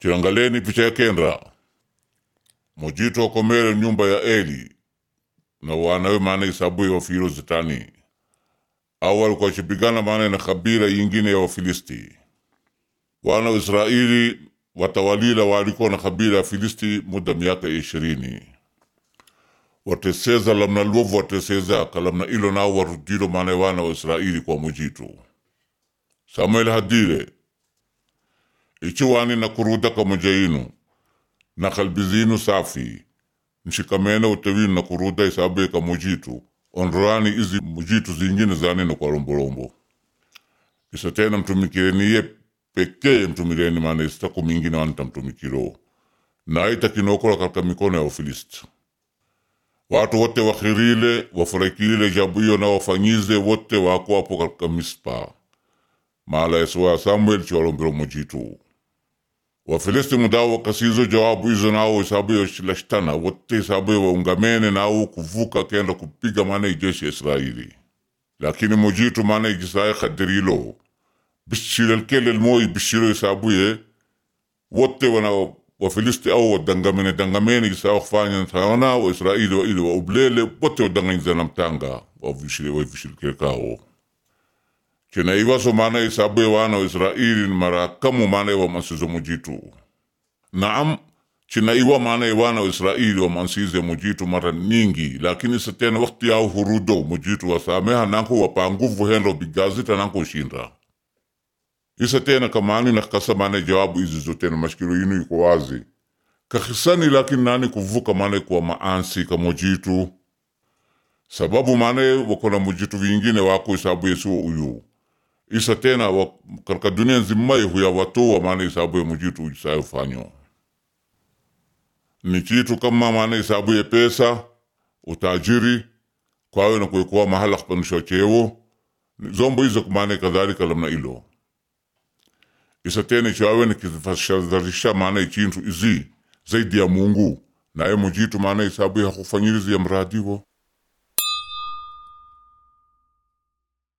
Chiangaleni picha ya kenda mojito komere nyumba ya Eli na wanawe maana isabu ya wafiro zitani au walikuwa chipigana maana na kabila yingine ya Wafilisti. Wana wa Israeli watawalila walikuwa na kabila ya Filisti muda miaka ishirini wateseza lamna luovu wateseza kalamna ilo nao warudilo maana wana wa Israeli kwa mujitu Samuel hadire ichiwani na kuruda kamojainu na kalbizinu safi nshikamena utewinu na kuruda isabu ka mujitu onroani izi mujitu zingine zani na kwa romborombo isa tena mtumikireniye pekee mtumikireni maana isitaku mingine wanta mtumikiro na aita kinokora katika mikono ya Wafilisti watu wote wakhirile wafurahikile jabu hiyo na wafanyize wote wako hapo katika Mispa mala yeswa Samuel chiwalombero mujitu Wafilisti mudao wakasizo jawabu hizo nao isabu ya shilashtana wote isabu ya waungamene nao kuvuka kenda kupiga maana ijeshi ya Israeli lakini mujitu maana ijisaya kadirilo bishirelkele moi bishiro isabu ye wote wana Wafilisti au wadangamene dangamene isa wakufanya tawana wa Israeli wa ili wa ublele wote wadanganyiza na mtanga wavishile wavishile kao kina iwaso maana isabu ya wana wa Israeli ni marakamu maana wa masizo mujitu naam china iwa maana ya wana wa Israeli wa mansize mujitu mara nyingi lakini satena wakati yao hurudo mujitu wasameha nanko wapanguvu hendo bigazita nanko shinda isa tena kamani na kasa maana jawabu hizi zote na mashikilo yinu iko wazi kakisani lakini nani kuvuka maana kwa maansi ka mujitu sababu maana wakona mujitu vingine wako isabu yesu uyu isa tena wa, katika dunia nzima huya watoa maana isabu ya mujitu isayo fanyo ni kitu kama maana isabu ya pesa utajiri kwawe na kuikuwa mahala kupanisha chewo zombo hizo maana kadhalika lamna ilo isa tena chawe ni kifashazarisha maana ichintu izi zaidi ya Mungu naye mujitu maana isabu ya kufanyirizi ya mradiwo